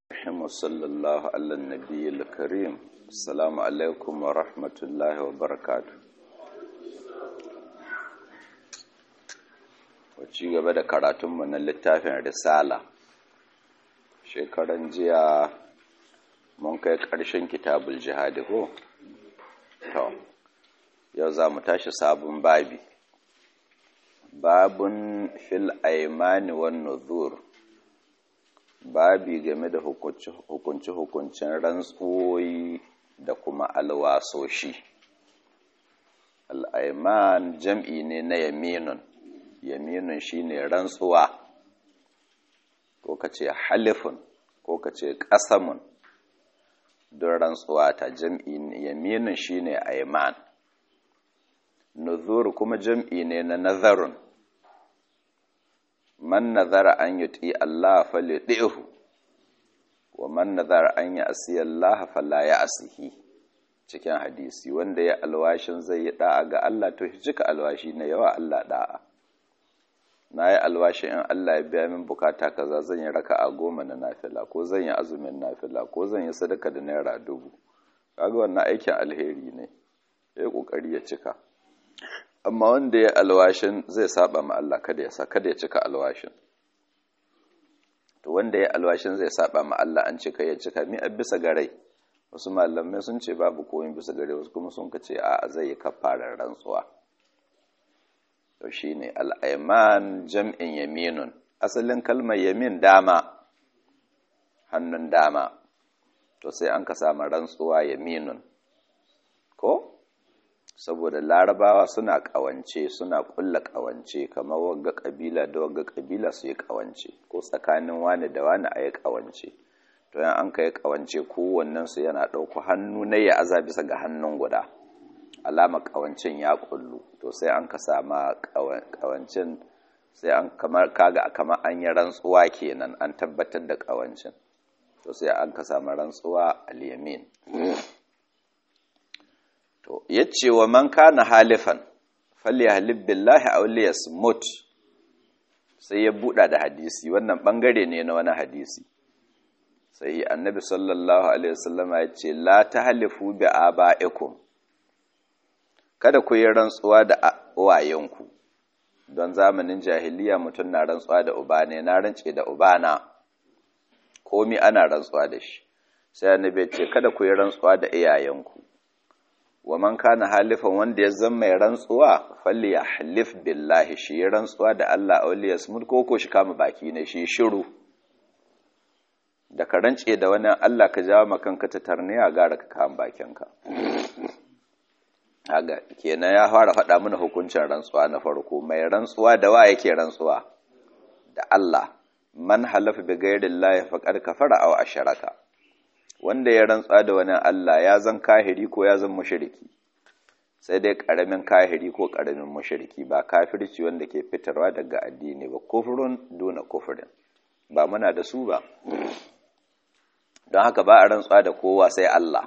الرحيم وصلى الله على النبي الكريم السلام عليكم ورحمة الله وبركاته ci gaba da karatunmu na littafin risala shekaran jiya mun kai ƙarshen kitabul jihadi ko to yau za mu tashi sabon babi babun fil aimani wan nuzur babi game da hukunci-hukuncin rantsuwoyi da kuma alwasoshi al'aiman jam'i ne na yaminun yaminun shine rantsuwa ko ka ce halifun ko ka ce ƙasamun don rantsuwa ta jam'i yaminun shine aiman nuzur kuma jam'i ne na nazarun man nazara an yuti Allah falyuti'hu wa man nazara an ya'si Allah fala ya'sihi cikin hadisi wanda ya alwashin zai yi da'a ga Allah to shi cika alwashi na yawa Allah da'a na yi alwashi in Allah ya biya min bukata kaza zan yi raka'a goma na nafila ko zan yi azumin nafila ko zan yi sadaka da naira dubu kaga wannan aikin alheri ne ya yi kokari ya cika amma wanda ya alwashin zai saba ma Allah kada ya kada ya cika alwashin to wanda ya alwashin zai saba ma Allah an cika ya cika mi a bisa garai wasu malamai sun ce babu komai bisa gare wasu kuma sun ce a zai yi kafarar rantsuwa to shine al-ayman jam'in yaminun asalin kalmar yamin dama hannun dama to sai an ka samu rantsuwa yaminun ko saboda larabawa suna kawance suna kulla kawance kamar wagga kabila da wagga kabila su yi kawance ko tsakanin wani da wani a yi kawance to yan an ka yi kawance kowannen su yana ɗauko hannu na ya aza bisa ga hannun guda alama kawancin ya kullu to sai an ka sama kawancin sai an kamar kaga kamar an yi rantsuwa kenan an tabbatar da kawancin to sai an ka samu rantsuwa al-yamin to yace wa man kana halifan falyahlib billahi aw liyasmut sai ya buɗa da hadisi wannan bangare ne na wani hadisi sai annabi sallallahu alaihi wasallama yace la tahlifu bi abaikum kada ku yi rantsuwa da uwayenku don zamanin jahiliya mutum na rantsuwa da uba ne na rance da ubana komi ana rantsuwa da shi sai annabi ce kada ku yi rantsuwa da iyayenku wa man kana halifan wanda ya zama mai rantsuwa falli ya halif billahi shi ya rantsuwa da Allah auliya smut ko ko shi kama baki ne shi shiru da ka rance da wani Allah ka jawo makanka ta tarniya gara ka kama bakinka haga kenan ya fara faɗa mana hukuncin rantsuwa na farko mai rantsuwa da wa yake rantsuwa da Allah man halafa bi ghairi llahi faqad kafara aw asharaka wanda ya rantsuwa da wani Allah ya zan kahiri ko ya zan mushriki sai dai karamin kahiri ko karamin mushriki ba kafirci wanda ke fitarwa daga addini ba kufrun duna kufrin ba muna da su ba don haka ba a rantsuwa da kowa sai Allah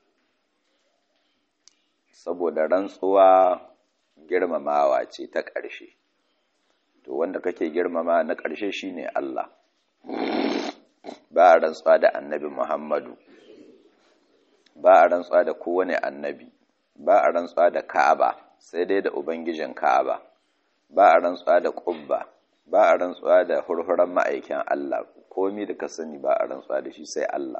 saboda rantsuwa girmamawa ce ta ƙarshe to wanda kake girmama na ƙarshe shine Allah ba a rantsuwa da annabi Muhammadu ba a rantsuwa da kowane annabi ba a rantsuwa da Ka'aba sai dai da ubangijin Ka'aba ba a rantsuwa da Qubba ba a rantsuwa da hurhuran ma'aikin Allah komi da ka sani ba a rantsuwa da shi sai Allah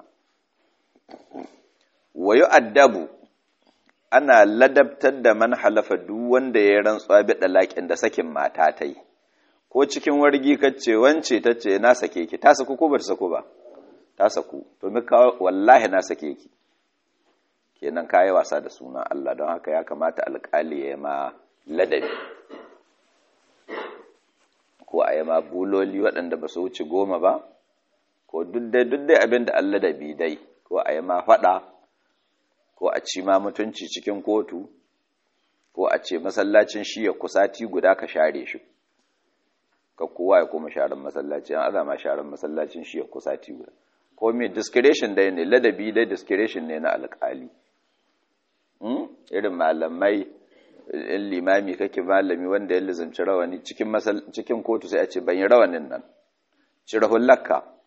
wa yu'addabu ana ladabtar da man halafa duk wanda ya rantsuwa bi dalakin da sakin mata ta yi ko cikin wargi kace wance tace na sake ki ta saku ko ba ta saku ba ta saku to mi ka wallahi na sake ki kenan kai wasa da sunan Allah don haka ya kamata alƙali ya ma ladabi ko a yi ma buloli waɗanda ba su wuce goma ba ko duk dai duk dai abin da Allah ladabi dai ko a yi ma faɗa ko a ci ma mutunci cikin kotu ko a ce masallacin shi ya kusati guda ka share shi ka kowa ya koma sharan masallaci an azama sharan masallacin shi ya kusati guda ko me discretion dai ne ladabi dai discretion ne na alƙali irin malamai in limami kake malami wanda ya lizanci rawani cikin cikin kotu sai a ce ban yi rawanin nan cire hullakka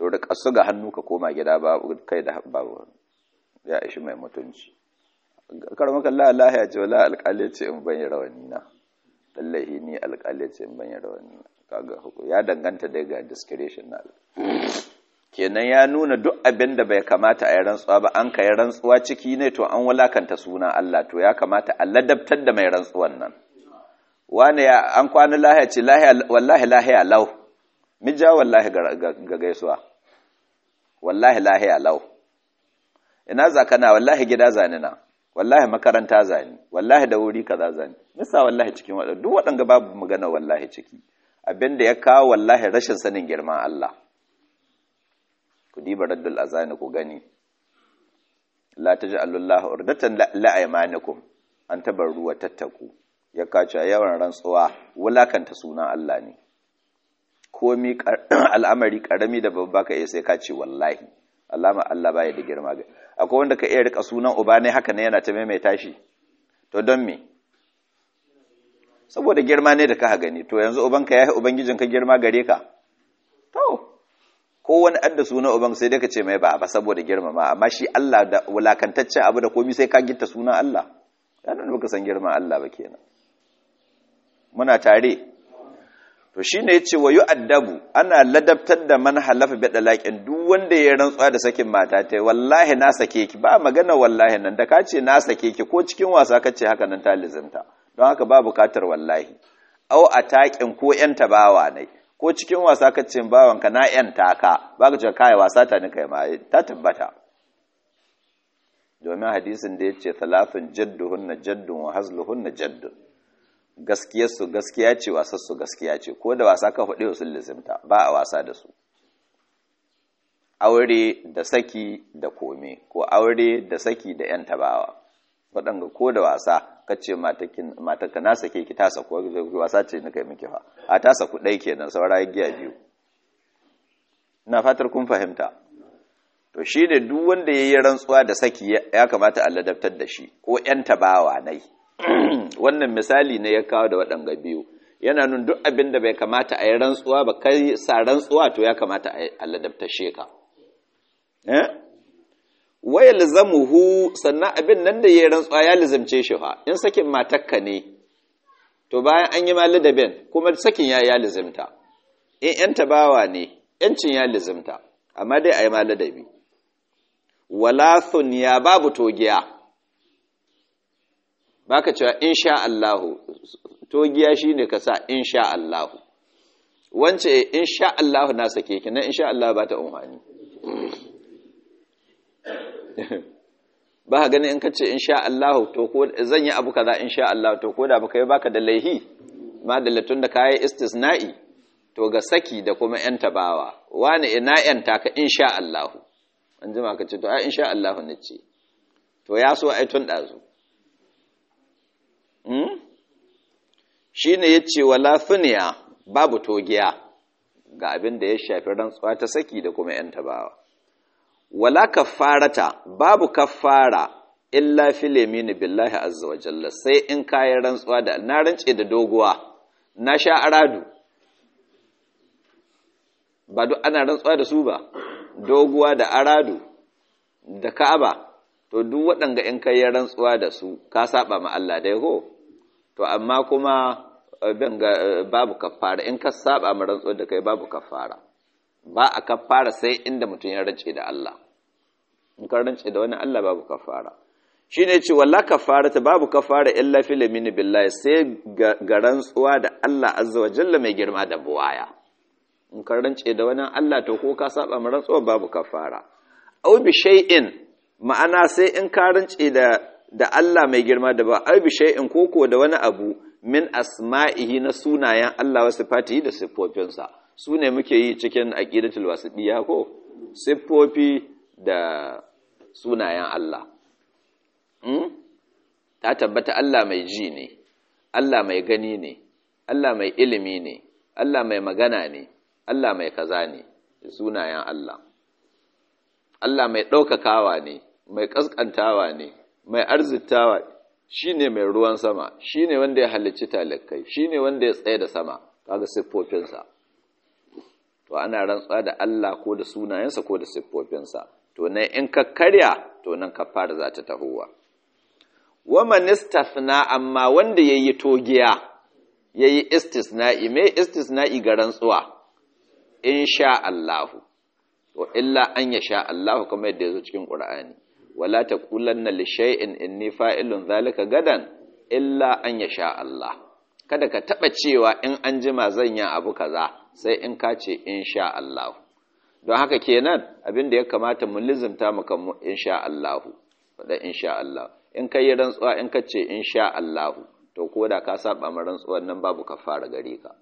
to da kasu ga hannu ka koma gida ba kai da babu ya ishi mai mutunci karmaka Allah Allah ya ce wala alƙali ce in ban yi rawani na lallahi ni alƙali ce in ban yi rawani na kaga ya danganta dai ga discretion na kenan ya nuna duk abin da bai kamata a yi rantsuwa ba an kai rantsuwa ciki ne to an wulakanta suna Allah to ya kamata a ladabtar da mai rantsuwan nan wani ya an kwana lahiya ce wallahi lahiya lau mija wallahi ga gaisuwa wallahi lahiya lau ina zakana wallahi gida zanina wallahi makaranta zani wallahi da wuri kaza zani nisa wallahi cikin waɗanda duk waɗanda babu magana wallahi ciki abinda ya kawo wallahi rashin sanin girman Allah ku diba raddul azani ku gani la taj'alullaha urdatan la aymanikum an tabarru wa tattaku ya kace yawan rantsuwa wulakanta sunan Allah ne komi al'amari karami da babba ka iya sai ka ce wallahi alama Allah baya da girma ga akwai wanda ka iya rika sunan uba ne haka ne yana ta maimaita shi to don me saboda girma ne da ka gani to yanzu ubanka ya yi ubangijinka girma gare ka to ko wani adda suna uban sai dai ka ce mai ba ba saboda girmama amma shi Allah da wulakantaccen abu da komai sai ka gitta sunan Allah ya nuna baka san girman Allah ba kenan muna tare to shine yace wa yu'addabu ana ladabtar da man halafa bi dalaqin duk wanda ya rantsuwa da sakin mata ta wallahi na sake ki ba magana wallahi nan da ka ce na sake ki ko cikin wasa ka ce haka nan ta lizinta don haka ba bukatar wallahi au ataƙin ko yan tabawa ne ko cikin wasa ka ce bawanka na yan taka ba ka ce kai wasa ta ni kai ma ta tabbata domin hadisin da ya ce talafin jadduhunna jaddun wa hazluhunna jaddun gaskiyarsu gaskiya ce wasarsu gaskiya ce ko da wasa ka faɗi sun lizimta ba a wasa da su aure da saki da kome ko aure da saki da yan tabawa waɗanga ko da wasa ka ce mataka na sake ki tasa ko wasa ce na kai miki fa a tasa ku ɗai kenan saura giya biyu ina fatar kun fahimta to shi ne duk wanda ya yi rantsuwa da saki ya kamata a ladabtar da shi ko ‘yan tabawa nai wannan misali ne ya kawo da waɗanga biyu yana nun duk abin da bai kamata a yi rantsuwa ba kai sa rantsuwa to ya kamata a ladabtar sheka waya lizamuhu sannan abin nan da ya yi rantsuwa ya lizamce shi fa in sakin matakka ne to bayan an yi ma ladabin kuma sakin ya ya lizimta in ‘yan tabawa ne ‘yancin ya lizimta amma dai a yi ma ladabi walathun ya babu togiya baka cewa insha Allahu togiya shine ka sa insha Allahu wance insha Allahu na sake ki nan insha Allah ba ta umhani ba ka gani in ka ce insha Allahu to ko zan yi abu kaza insha Allah to ko da baka yi baka da laihi ma da latun da kai istisna'i to ga saki da kuma yan tabawa wani ina yan taka insha Allahu an jima ka ce to ai insha Allah ne ce to ya so ai tun dazu hmm shine yace wala thuniya babu togiya ga abin da ya shafi rantsuwa ta saki da kuma yan tabawa wala kaffarata babu kaffara illa fil yamin billahi azza wa jalla sai in kayan rantsuwa da na rance da doguwa na sha aradu ba duk ana rantsuwa da su ba doguwa da aradu da ka'aba to duk waɗanga in kai rantsuwa da su ka saba ma Allah dai ko to amma kuma babu kafara in ka saba ma rantsuwa da kai babu kafara ba a kafara sai inda mutum ya rance da Allah in ka rance da wani Allah babu kafara shine ce walla kafara ta babu kafara illa fil yamin billahi sai ga rantsuwa da Allah azza wa jalla mai girma da buwaya in ka rance da wani Allah to ko ka saba ma rantsuwa babu kafara aw bi shay'in ma'ana sai in ka rance da da Allah mai girma da ba aw bi shay'in koko da wani abu min asma'ihi na sunayen Allah wasu fatihi da siffofinsa su ne muke yi cikin aqidatul wasitiyya ko siffofi da sunayen Allah hmm? ta tabbata Allah mai ji ne Allah mai gani ne Allah mai ilimi ne Allah mai magana ne Allah mai kaza ne sunayen Allah Allah mai ɗaukakawa ne mai ƙasƙantawa ne mai arzitawa shi ne mai ruwan sama shi ne wanda ya halicci talakai shi ne wanda ya tsaye da sama kaga siffofinsa to ana rantsuwa da Allah ko da sunayensa ko da siffofinsa to nan in ka karya to nan kafara za ta tahowa wa man istafna amma wanda yayi togiya yayi istisna'i me istisna'i ga rantsuwa insha Allahu to illa an yasha Allahu kamar yadda yazo cikin Qur'ani wala taqulanna li shay'in inni fa'ilun zalika gadan illa an yasha Allah kada ka taba cewa in an jima zan yi abu kaza sai in ka ce insha Allah don haka kenan abin da ya kamata mu lizimta maka mu insha Allah faɗa insha Allah in ka yi rantsuwa in ka ce insha Allah to ko da ka saba ma rantsuwar nan babu kafara gare ka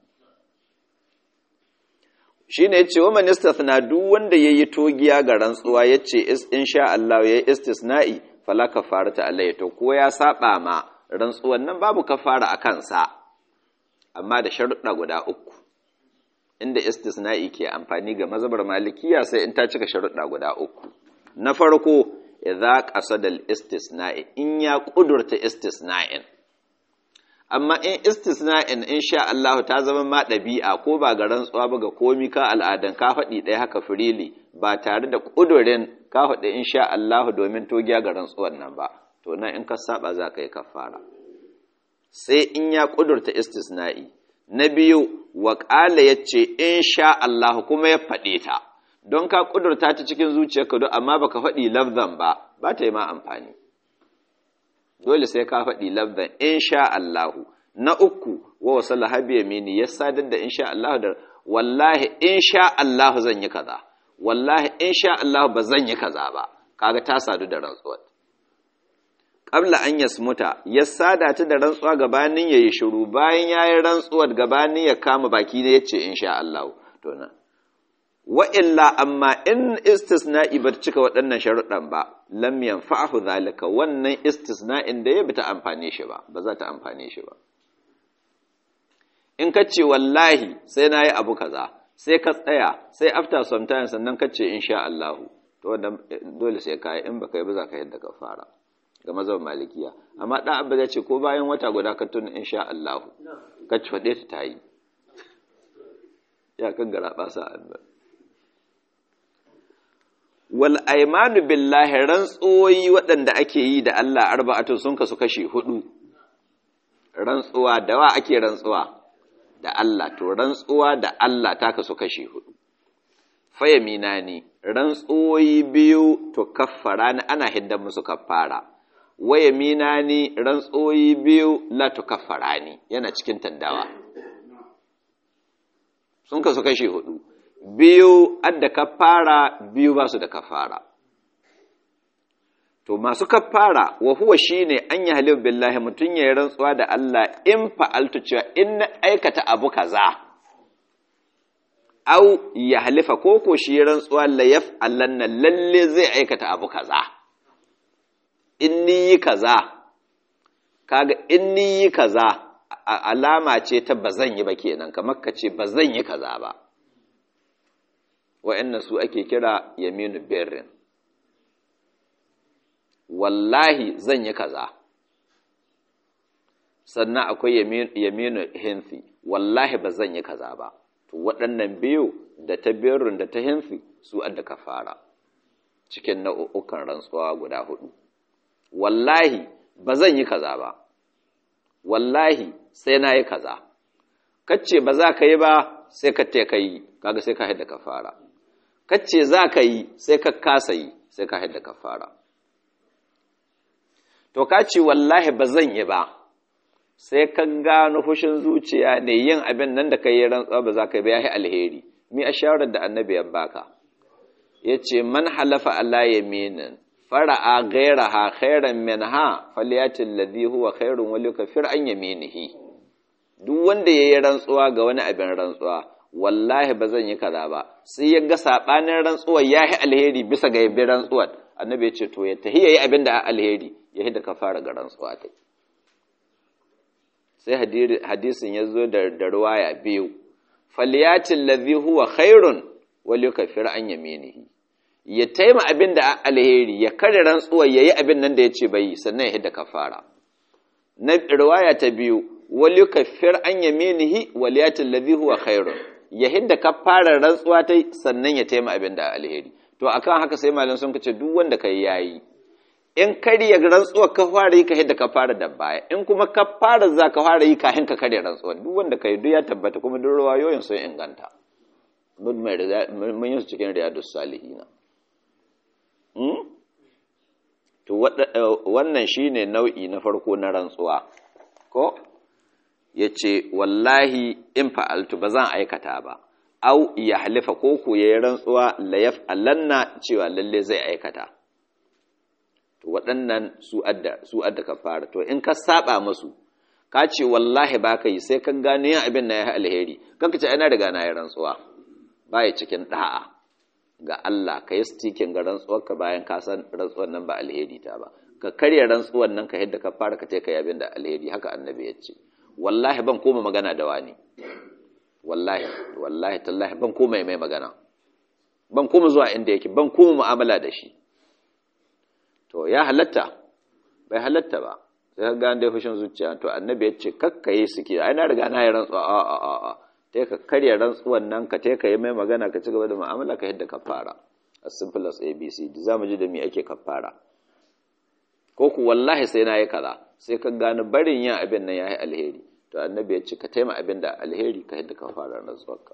shine yace wa man istathna duk wanda yayi togiya ga rantsuwa yace insha Allah yayi istisna'i fala kafarata alayhi to ko ya saba ma rantsuwan nan babu kafara a kansa amma da sharuɗa guda uku inda istisna'i ke amfani ga mazhabar malikiya sai in ta cika sharuɗa guda uku na farko idza qasada al-istisna'i in ya kudurta istisna'in amma in istisna'in insha Allah ta zama ma ɗabi'a ko ba ga rantsuwa ba ga komi ka al'adan ka faɗi ɗaya haka firili ba tare da ƙudurin ka faɗi insha Allah domin togiya ga rantsuwan nan ba to nan in ka saba za ka yi kafara sai in ya ƙudurta istisna'i na biyu wa ƙala ya ce insha Allah kuma ya faɗe ta don ka ƙudurta ta cikin zuciyarka don amma baka faɗi lafzan ba ba ta yi ma amfani dole sai ka faɗi labdan insha Allahu na uku wa wasu lahabi yamini ya sadar da insha Allahu da wallahi insha Allahu zan yi kaza wallahi insha Allahu ba zan yi kaza ba kaga ta sadu da rantsuwar qabla an yasmuta ya sada ta da rantsuwa gabanin yayi shiru bayan yayi rantsuwar gabanin ya kama baki ne yace insha Allahu to na wa illa amma in istisna'i ba cika waɗannan sharuɗan ba lam yanfa'ahu zalika wannan istisna'in da ya bita amfane shi ba ba za ta amfane shi ba in ka ce wallahi sai na yi abu kaza sai ka tsaya sai after some time sannan ka ce insha Allah to wanda dole sai ka yi in baka yi ba za ka yadda ka fara ga mazan malikiya amma ɗan abu zai ce ko bayan wata guda ka tuna insha Allah ka ci faɗe ta ta yi ya kan gara ɓasa annabi wal aimanu billahi rantsuwoyi waɗanda ake yi da Allah arba'atu sun kasu kashi hudu rantsuwa da wa ake rantsuwa da Allah to rantsuwa da Allah ta kasu kashi hudu fayamina ne rantsuwoyi biyu to kaffara ni ana hiddan musu kaffara wayamina ni rantsuwoyi biyu la to kaffara ni yana cikin tandawa sun kasu kashi hudu biyu adda kafara biyu ba su da kafara to masu kafara wa huwa shine an yi halil billahi mutum ya yi rantsuwa da Allah in fa'altu cewa in na aikata abu kaza au ya halifa ko ko shi rantsuwa la yaf'alanna lalle zai aikata abu kaza in ni yi kaza kaga in ni yi kaza alama ce ta bazan yi ba kenan kamar ka ce bazan yi kaza ba wa'annan su ake kira yaminu berrin wallahi zan yi kaza sannan akwai yaminu hinsi wallahi ba zan yi kaza ba to waɗannan biyu da ta berrin da ta hinsi su adda ka fara cikin nau'ukan rantsuwa guda hudu wallahi ba zan yi kaza ba wallahi sai na yi kaza kacce ba za ka yi ba sai ka te ka yi kaga sai ka haida ka fara kacce za ka yi sai ka kasa yi sai ka haida ka fara to ka ce wallahi ba zan yi ba sai ka gano fushin zuciya ne yin abin nan da ka yi rantsuwa ba za ka yi ba ya yi alheri mi a shawarar da annabi ya baka ya ce man halafa ala yaminin fara'a gairaha khairan minha falyatil ladhi huwa khairun wa liyukfir an yaminihi duk wanda yayi rantsuwa ga wani abin rantsuwa wallahi ba zan yi kaza ba sai ya ga sabanin rantsuwar yahi alheri bisa ga yabi rantsuwar annabi ya ce to ya tahi yayi abin da alheri ya hida ka fara ga rantsuwa ta sai hadisin ya zo da da ruwaya biyu falyatil ladhi huwa khairun wa liyukfir an yaminihi ya taima abin da alheri ya kare rantsuwar yayi abin nan da ya ce bai sannan ya hida ka fara na riwaya ta biyu wali kafir an yaminihi waliyatin ladhi huwa khairun ya hidda kafara rantsuwa ta sannan ya taima abin da alheri to akan haka sai malam sun kace duk wanda kai yayi in karya rantsuwa ka fara yi ka hidda kafara da baya in kuma kafara za ka fara yi kafin ka karya rantsuwa duk wanda kai duk ya tabbata kuma duk ruwayoyin sun inganta mun yi su cikin riyadus salihina to wannan shine nau'i na farko na rantsuwa ko yace wallahi in fa'altu ba zan aikata ba au ya halifa ko ku yayi rantsuwa la yaf'alanna cewa lalle zai aikata to waɗannan su adda su adda kafara to in ka saba musu ka ce wallahi ba ka yi sai ka gane yin abin na ya alheri kanka ce ina riga na yi rantsuwa baya cikin da'a ga Allah ka yi stikin ga rantsuwarka bayan ka san rantsuwar nan ba alheri ta ba ka karya rantsuwar nan ka yadda ka fara ka ce ka yabin da alheri haka annabi ya ce wallahi ban koma magana da wani wallahi wallahi tallahi ban koma mai magana ban koma zuwa inda yake ban koma mu'amala da shi to ya halatta bai halatta ba sai ka gane dai fushin zuciya to annabi ya ce kakkaye suke ai na riga na yi rantsuwa a a a a ta ka karya rantsuwan nan ka ta ka yi mai magana ka ci gaba da mu'amala ka yadda ka fara as simple as abc za mu ji da me ake kafara ko ku wallahi sai na yi kaza sai ka gane barin yin abin nan ya yi alheri to annabi ya ce ka taima abin da alheri ka yadda ka fara rantsuwarka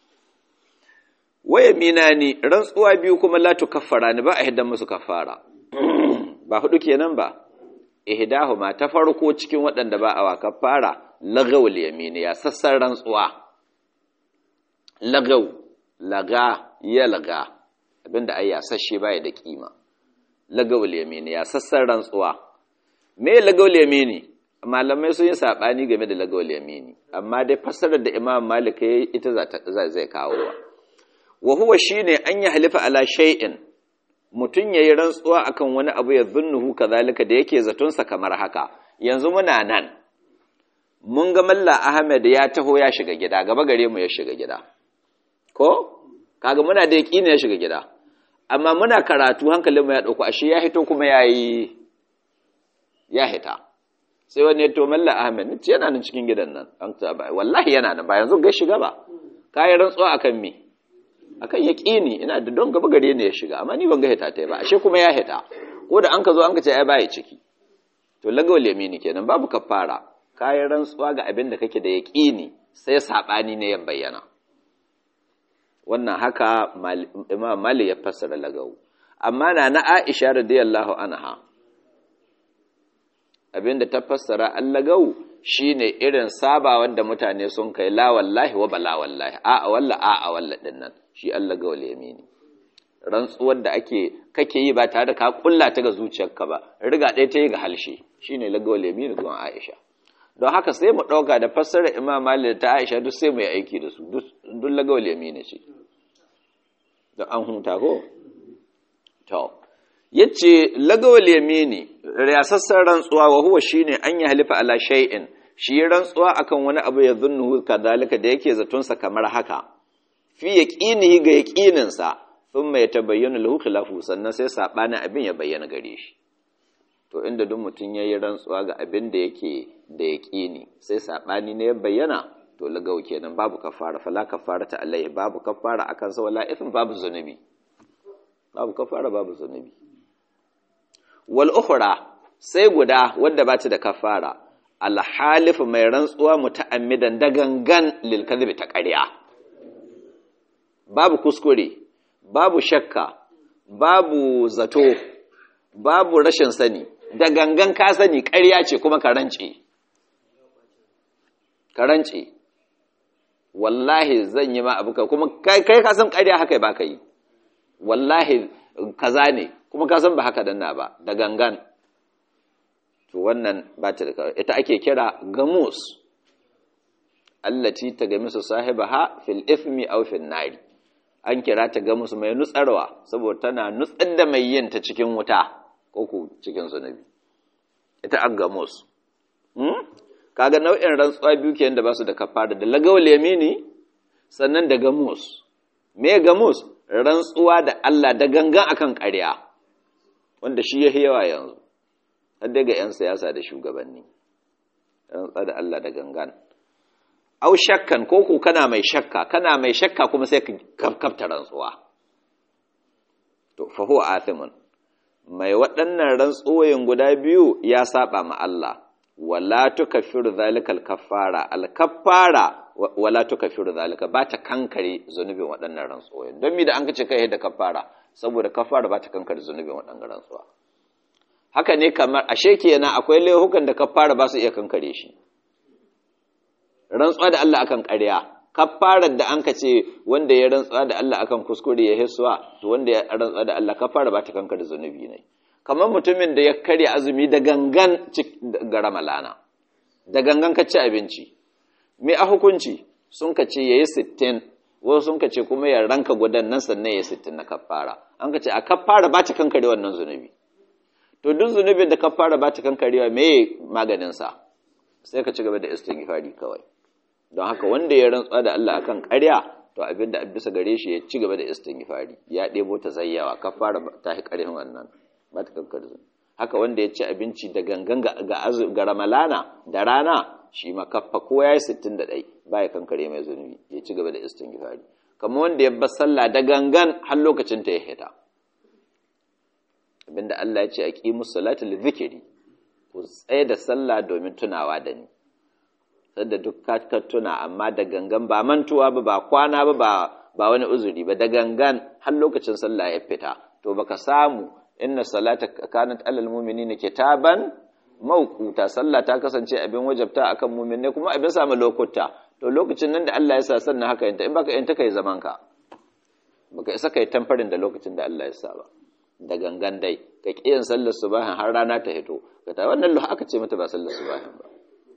waya mina ni rantsuwa biyu kuma la tu kaffara ni ba a hiddan musu kafara ba hudu kenan ba ihdahuma ta farko cikin waɗanda ba a wa kafara lagawul yamini ya sassan rantsuwa lagaw laga ya laga abinda ai ya sashe baya da kima lagawul yamini ya sassan rantsuwa me lagawul yamini malamai sun yi sabani game da lagawul yamini amma dai fassarar da Imam Malik yayi ita za zai kawo wa wa huwa shine an yi halifa ala shay'in mutun yayi rantsuwa akan wani abu ya zunnuhu kazalika da yake zaton sa kamar haka yanzu muna nan mun ga Malla Ahmed ya taho ya shiga gida gaba gare mu ya shiga gida ko kaga muna da yaqini ya shiga gida amma muna karatu hankalin mu ya dauko ashe ya hito kuma yayi ya hita sai wani ya to Malla Ahmed ni yana nan cikin gidan nan an ta ba wallahi yana nan ba yanzu ga shiga ba kai rantsuwa akan me akan yaqini ina da don gaba gare ne ya shiga amma ni ban ga hita tai ba ashe kuma ya hita ko da an ka zo an ka ce ai baya ciki to lagawal yamini kenan babu kafara kayan rantsuwa ga abin da kake da yaƙini sai saɓani ne ya bayyana wannan haka imam mali ya fassara lagawu amma na na aisha radiyallahu anha abin da ta fassara an lagawu shine irin sabawan da mutane sun kai la wallahi wa bala wallahi a a walla a a walla din nan shi an lagawal yamini rantsuwar da ake kake yi ba tare da ka kulla ta ga zuciyarka ba riga ɗaya ta yi ga halshe shine lagawal yamini zuwa aisha don haka sai mu ɗauka da fassara imam mali da ta aisha duk sai mu yi aiki da su duk lagawal yamini ce don an hunta ko to yace lagawal yamini riyasassan rantsuwa wa huwa shine an yi halifa ala shay'in shi rantsuwa akan wani abu ya zunnu kadalika da yake zaton sa kamar haka fi yaqinihi ga yaqinin sa thumma yatabayyana lahu khilafu sannan sai sabanin abin ya bayyana gare shi to inda duk mutum ya yi rantsuwa ga abin da yake da ya ƙini sai saɓani ne ya bayyana to lagau kenan babu kafara fala kafara ta alaihi babu kafara akan sa wala ifin babu zunubi babu kafara babu zunubi wal ukhra sai guda wadda ba ta da kafara al halif mai rantsuwa muta'ammidan da gangan lil kadhibi ta ƙarya babu kuskure babu shakka babu zato babu rashin sani da gangan ka sani ƙarya ce kuma ka rance ka rance wallahi zan yi ma abu ka kuma kai ka san ƙarya haka ba ka yi wallahi kaza ne kuma ka san ba haka danna ba da gangan to wannan ba ta da ita ake kira gamus allati ta gamisu sahibaha fil ithmi aw fil nari an kira ta gamus mai nutsarwa saboda tana nutsar da mai yin ta cikin wuta ko ku cikin zunubi ita an gamus kaga nau'in rantsuwa biyu kenan da ba su da kafara da lagawul yamini sannan da gamus me gamus rantsuwa da Allah da gangan akan ƙarya wanda shi yayi yawa yanzu har daga yan siyasa da shugabanni rantsuwa da Allah da gangan au shakkan ko ku kana mai shakka kana mai shakka kuma sai ka kafta rantsuwa to fa huwa athimun mai waɗannan rantsuwoyin guda biyu ya saba ma Allah wala tukaffiru zalikal kaffara al kaffara wala tukaffiru zalika ba ta kankare zunubin waɗannan rantsuwoyin don mi da an kace kai da kaffara saboda kaffara ba ta kankare zunubin waɗannan rantsuwa haka ne kamar ashe kenan akwai laihukan da kaffara ba su iya kankare shi rantsuwa da Allah akan ƙarya kafarar da an ka ce wanda ya rantsuwa da Allah akan kuskure ya hisuwa to wanda ya rantsuwa da Allah kafara ba ta kankar zunubi ne kamar mutumin da ya karya azumi da gangan ga ramalana da gangan ka ci abinci me a hukunci sun ka ce yayi sittin, wasu sun ka ce kuma ya ranka gudan nan sannan ya sittin na kafara an ka ce a kafara ba ta kankare wannan zunubi to duk zunubin da kafara ba ta kankarewa me maganin sa sai ka ci gaba da istighfari kawai don haka wanda ya rantsuwa da Allah akan ƙarya to abin da bisa gare shi ya ci gaba da istighfari ya ɗebo ta zayyawa ka fara ta hi ƙarfin wannan ba ta kankar haka wanda ya ci abinci da gangan ga ga ramalana da rana shi ma kaffa ko yayi 61 ba ya kankare mai zunubi ya ci gaba da istighfari kamar wanda ya bar sallah da gangan har lokacin ta ya hita abinda Allah ya ce aqimus salata lidhikri ku tsaye da sallah domin tunawa da ni sadda duk ka tuna amma da gangan ba mantuwa ba ba kwana ba ba wani uzuri ba da gangan har lokacin sallah ya fita to baka samu inna salata kanat alal mu'minina kitaban mawquta sallah ta kasance abin wajabta akan mu'minai kuma abin samu lokuta to lokacin nan da Allah ya sa sannan haka yanta in baka yanta kai zaman ka baka isa kai tamfarin da lokacin da Allah ya sa ba da gangan dai ka kiyan sallar subahin har rana ta hito ka ta wannan aka ce mata ba sallar subahin ba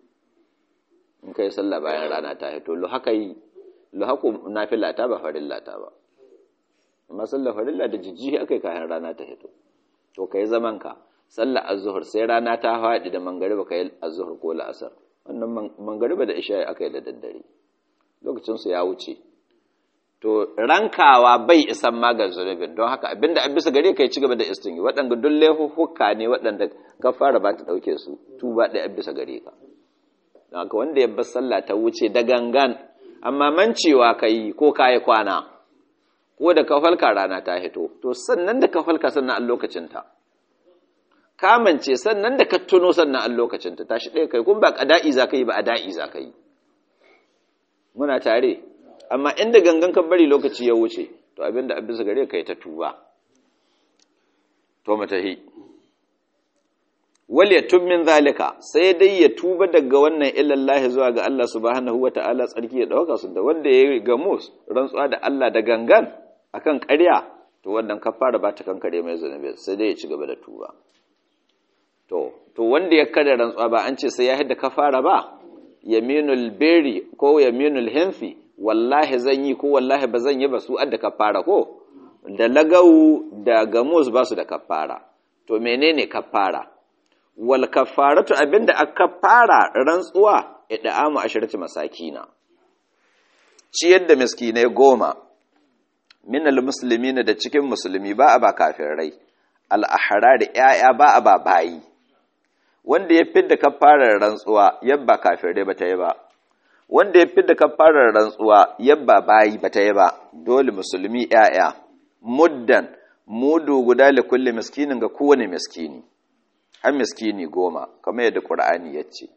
in kai sallah bayan rana ta hito lo haka yi lo haku nafila ta ba farilla ta ba amma sallah farilla da jijjihi akai kayan rana ta hito to kai zaman ka sallah azhur sai rana ta haɗi da mangariba kai azhur ko la'asar wannan mangariba da isha akai da daddare lokacin su ya wuce to rankawa bai isan magan zunubin don haka abinda an bisa gare kai ci gaba da istingi waɗanda duk laifuka ne waɗanda ka fara ba ta ɗauke su tuba ɗaya bisa gare ka don haka wanda ya bar sallah ta wuce da gangan amma mancewa ka yi ko ka yi kwana ko da ka falka rana ta hito to sannan da ka falka sannan an lokacinta kamance sannan da ka tuno sannan an lokacinta tashi ɗaya kai kun ba ƙada'i za ka yi ba a da'i za ka yi muna tare amma inda gangan ka bari lokaci ya wuce to abinda abin gare ka yi ta tuba to matahi wal yatub min zalika sai dai ya tuba daga wannan illallahi zuwa ga Allah subhanahu wataala tsarki ya dauka su da wanda ya gamu rantsuwa da Allah da gangan akan ƙarya to wannan kafara ba ta kankare mai zunubi sai dai ya ci gaba da tuba to to wanda ya kada rantsuwa ba an ce sai ya hidda kafara ba yaminul beri ko yaminul hinfi wallahi zan yi ko wallahi ba zan yi ba su adda kafara ko da lagawu da gamus ba su da kafara to menene kafara wal kafaratu abinda aka fara rantsuwa ida'amu ashirati masakina ciyar da miskinai goma minal muslimina da cikin musulmi ba a ba kafirai al-ahrar yaya ba a ba bayi wanda ya fidda kafarar rantsuwa yabba kafirai ba ta yi ba wanda ya fidda kafarar rantsuwa yabba bayi ba ta yi ba dole musulmi yaya muddan mudu guda li kulli miskinin ga kowane miskini har miskini goma kamar yadda Qur'ani ya ce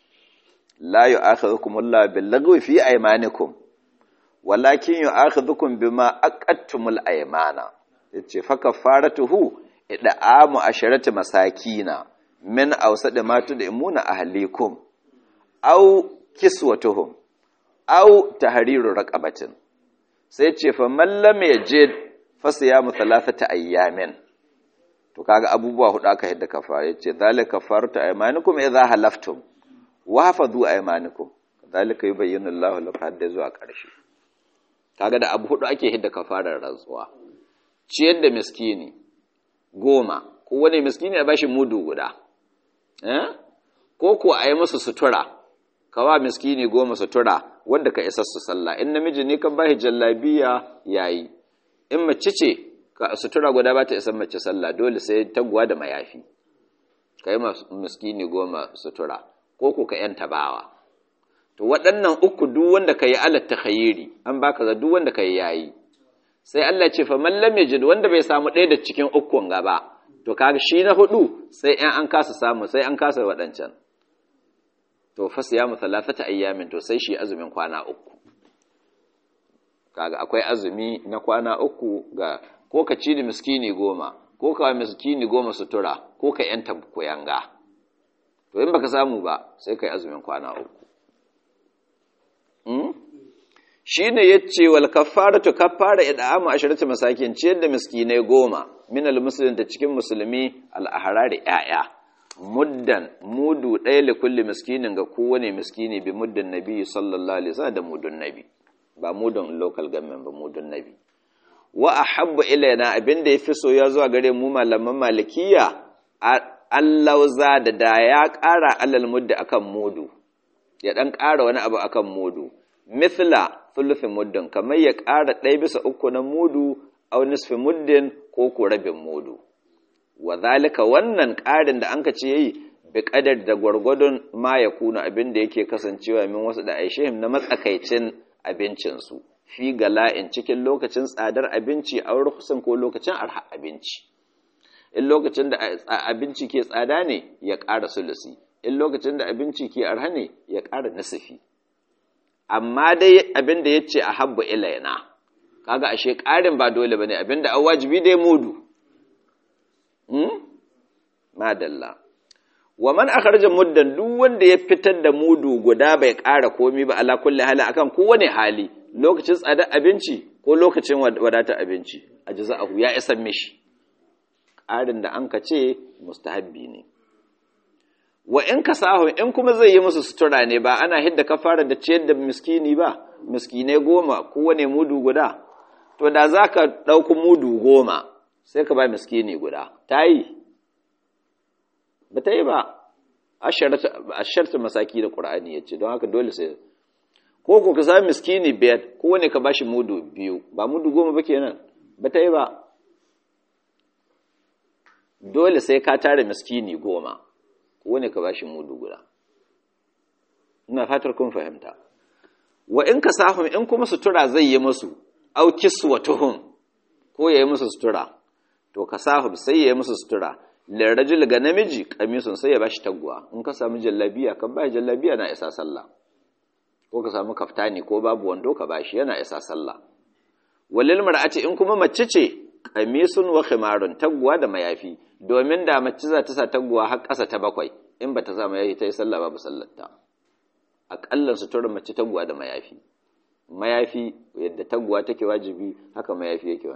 la yu'akhidhukum Allah bil lagwi fi aymanikum walakin yu'akhidhukum bima aqadtumul aymana yace fa kafaratuhu id'amu asharati masakina min awsadi ma tud'imuna ahlikum aw kiswatuhum aw tahriru raqabatin sai ce fa man lam yajid fa siyamu thalathata ayyamin to kaga abubuwa hudu aka yadda kafara yace zalika kafaratu aymanikum idza halaftum wa hafadhu aymanikum zalika yubayyinu Allahu lakum hadda zuwa karshe kaga da abu hudu ake hidda kafarar rantsuwa ciyar da miskini goma ko wani miskini ya bashi mudu guda eh ko ko ayi musu sutura kawa miskini goma sutura wanda ka isa su sallah in namiji ne kan bashi jallabiya yayi in mace ce sutura guda ba ta isan mace sallah dole sai taguwa da mayafi ka yi miskini goma sutura ko ku ka yan tabawa to waɗannan uku duk wanda ka yi alat takhayiri an baka ga duk wanda ka yi yayi sai Allah ce fa man lam yajid wanda bai samu ɗaya da cikin ukun gaba to kaga shi na hudu sai in an kasa samu sai an kasa waɗancan to fa siyamu thalathata ayyamin to sai shi azumin kwana uku kaga akwai azumi na kwana uku ga ko ka ci da miskini goma ko ka miskini goma sutura ko ka yanta koyanga to in baka samu ba sai kai azumin kwana uku hmm? shine yace wal kaffaratu kaffara id'amu asharatu masakin ciyar da miskinai goma min al muslimin da cikin musulmi al ahrari yaya muddan mudu ɗaya li kulli miskinin ga kowane miskini bi muddin nabi sallallahu alaihi wasallam da mudun nabi ba mudun local government ba mudun nabi wa ahabbu ilaina abinda yafi soyuwa zuwa gare mu malaman malikiya allauza da da ya ƙara alal mudda akan mudu ya dan ƙara wani abu akan mudu mithla thuluthi muddin kamar ya ƙara ɗaya bisa uku na mudu aw nisfi muddin ko ko rabin mudu wa zalika wannan ƙarin da anka ce yayi bi qadar da gwargwadon ma ya kuna abin da yake kasancewa min wasu da aishihim na matsakaicin abincin su fi gala'in cikin lokacin tsadar abinci a rukusan ko lokacin arha abinci in lokacin da abinci ke tsada ne ya ƙara sulusi in lokacin da abinci ke arha ne ya ƙara nasifi amma dai abin da ya ce a habba ilayna kaga ashe ƙarin ba dole ba ne abin da an wajibi dai mudu madalla wa man akharja muddan duk wanda ya fitar da mudu guda bai ƙara komi ba ala kulli hali akan kowane hali lokacin tsadar abinci ko lokacin wadatar abinci a jaza'ahu ya isa mishi ƙarin da an ka ce mustahabbi ne wa in ka sahu in kuma zai yi musu sutura ne ba ana hidda kafara da ciyar da miskini ba miskinai goma kowane mudu guda to da za ka ɗauki mudu goma sai ka ba miskini guda ta yi ba ta yi ba asharta masaki da ƙura'ani ya ce don haka dole sai ko ko ka sami miskini biyar kowane ka ba shi mudu biyu ba mudu goma ba kenan ba ta yi ba dole sai ka tare miskini goma wani ka bashi mudu guda ina fatar kun fahimta wa in ka sahum in kuma sutura zai yi musu au kiswatuhum ko yayi musu sutura to ka sahum sai yayi musu sutura lirajul ga namiji kamisun sai ya bashi taguwa in ka samu jallabiya kan bai jallabiya na isa sallah ko ka samu kaftani ko babu wando ka bashi yana isa sallah walil mar'ati in kuma mace ce kamisun wa khimarun taguwa da mayafi domin da mace za ta sa taguwa har ƙasa ta bakwai in ba ta sa mayafi ta yi sallah babu sallarta aƙallan suturar mace taguwa da mayafi mayafi yadda taguwa take wajibi haka mayafi yake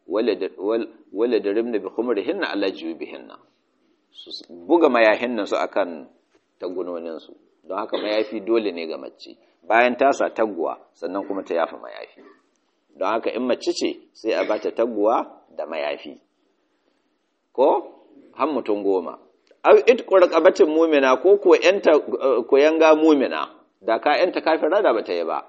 wale da rimna bi khumrihinna ala bihinna su buga mayahin nan su akan tagunonin su don haka mayafi dole ne ga mace bayan ta sa taguwa sannan kuma ta yafa mayafi don haka in mace ce sai a bata taguwa da mayafi ko har mutum goma au it qurqabatin mu'mina ko ko yanta koyanga mu'mina da ka yanta kafira da bata yi ba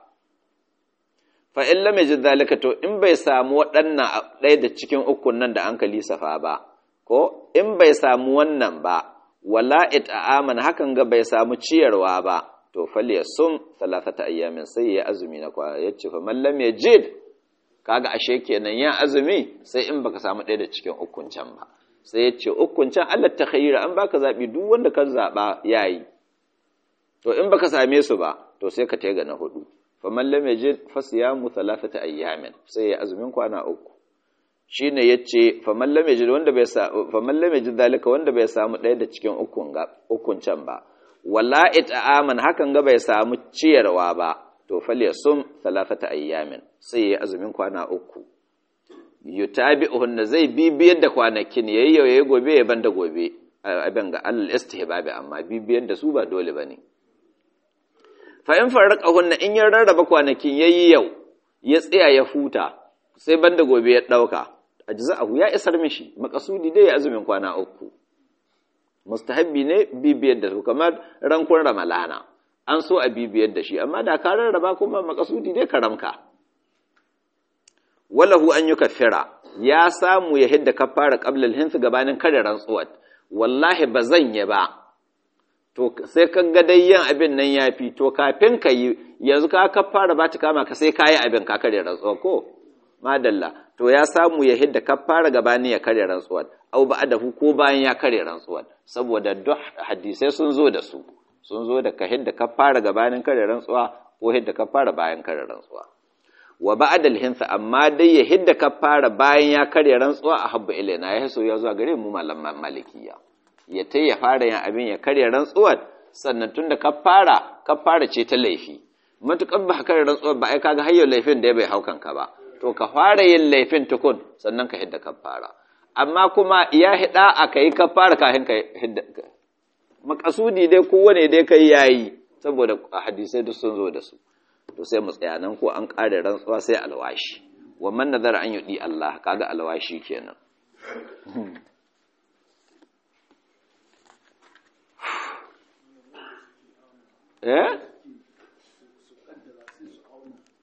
fa in lam yajid zalika to in bai samu waɗannan ɗaya da cikin ukun nan da an kali safa ba ko in bai samu wannan ba wala it'aman hakan ga bai samu ciyarwa ba to falyasum thalathata ayyamin sai ya azumi na kwa yace fa man lam yajid kaga ashe kenan ya azumi sai in baka samu ɗaya da cikin ukun can ba sai ya ce ukun can Allah ta khayira an baka zabi duk wanda ka zaba yayi to in baka same su ba to sai ka tega na hudu faman lam yajid fasiyamu thalathata ayyamin sai ya azumin kwana uku shine yace faman lam yajid wanda bai sa faman lam yajid dalika wanda bai samu ɗaya da cikin ukun ga ukun can ba wala it'aman hakan ga bai samu ciyarwa ba to falyasum thalathata ayyamin sai ya azumin kwana uku yutabi'uhunna zai bibiyar da kwanakin yayi yayi gobe ya banda gobe abin ga al istihbabi amma bibiyar da su ba dole bane fa in farraqahunna in ya rarraba kwanakin yayi yau ya tsaya ya huta sai banda gobe ya dauka ajza'ahu ya isar mishi makasudi dai ya azumin kwana uku mustahabbi ne bibiyar da su kamar rankun ramalana an so a bibiyar da shi amma da ka rarraba kuma makasudi dai karamka walahu an yi kafira ya samu ya hidda kafara qabla al-hinth gabanin kada rantsuwar wallahi ba zan yi ba to sai ka ga dai yin abin nan ya fi to kafin ka yi yanzu ka ka fara ba ta kama ka sai ka yi abin ka karya rantsuwa ko madalla to ya samu ya hidda ka fara gabani ya karya rantsuwa au ba adahu ko bayan ya karya rantsuwa saboda duk hadisai sun zo da su sun zo da ka hidda ka fara gabanin karya rantsuwa ko hidda ka fara bayan karya rantsuwa wa ba'dal hinsa amma dai ya hidda ka fara bayan ya karya rantsuwa a habba ilaina ya so ya zuwa gare mu malaman malikiya ya ta ya fara yin abin ya karya rantsuwar sannan tun da kafara kafara ce ta laifi matuƙar ba karya rantsuwar ba ai kaga hayyar laifin da ya bai haukan ka ba to ka fara yin laifin tukun sannan ka hidda kafara amma kuma ya hida a kai kafara kafin ka hidda makasudi dai kowane dai kai yayi saboda hadisai duk sun zo da su to sai mu tsaya nan ko an ƙare rantsuwa sai alwashi wa man nazara an yudi Allah kaga alwashi kenan eh